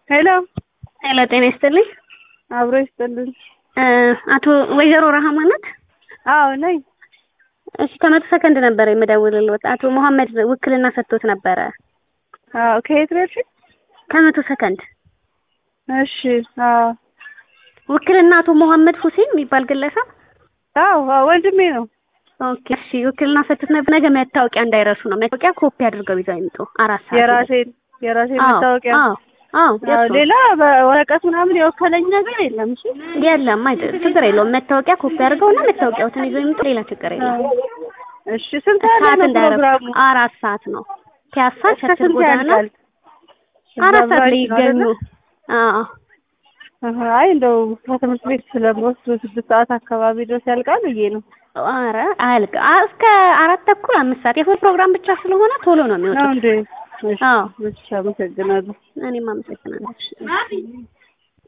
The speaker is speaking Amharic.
ሄሎ ሄሎ ጤና ይስጥልኝ። አብሮ ይስጥልኝ። አቶ ወይዘሮ ረሃማ ናት? አዎ ነኝ። እሺ ከመቶ ሰከንድ ነበረ የምደውልልዎት። አቶ መሐመድ ውክልና ሰጥቶት ነበረ። አዎ ከየት ነው ያልሽኝ? ከመቶ ሰከንድ እሺ። አዎ ውክልና አቶ መሐመድ ሁሴን የሚባል ግለሰብ አዎ አዎ ወንድሜ ነው። ኦኬ እሺ ውክልና ሰጥቶት ነበር። ነገ መታወቂያ እንዳይረሱ ነው። መታወቂያ ኮፒ አድርገው ይዘው ይምጡ። አራት ሰዓት የራሴን የራሴን አዎ፣ መታወቂያ አዎ አዎ አዎ፣ የእርሱ ሌላ በወረቀት ምናምን የወከለኝ ነገር የለም። እሺ የለም አይደል፣ ችግር የለውም። መታወቂያ ኮፒ አድርገውና መታወቂያዎትን ይዘው ይምጡ። ሌላ ችግር የለም። እሺ ስንት ያለ ሰዓት ነው እንዳይረሱ። ፕሮግራሙ? አራት ሰዓት ነው። ፒያሳ እስከ ቸርችል ስንት ጎዳና ያልቃል? አራት ሰዓት ላይ እዛ ብራንች ይገኙ። ነው አዎ አይደለ? አይ እንደው ከትምህርት ቤት ስለምወስድ ስድስት ሰዓት አካባቢ ድረስ ያልቃል ብዬ ነው። ኧረ አያልቅ አ- እስከ አራት ተኩል አምስት ሰዓት የፎቶ ፕሮግራም ብቻ ስለሆነ ቶሎ ነው ነው የሚወጡት። እንዴ? እሺ አዎ እሺ፣ አመሰግናለሁ። እኔም አመሰግናለሁ።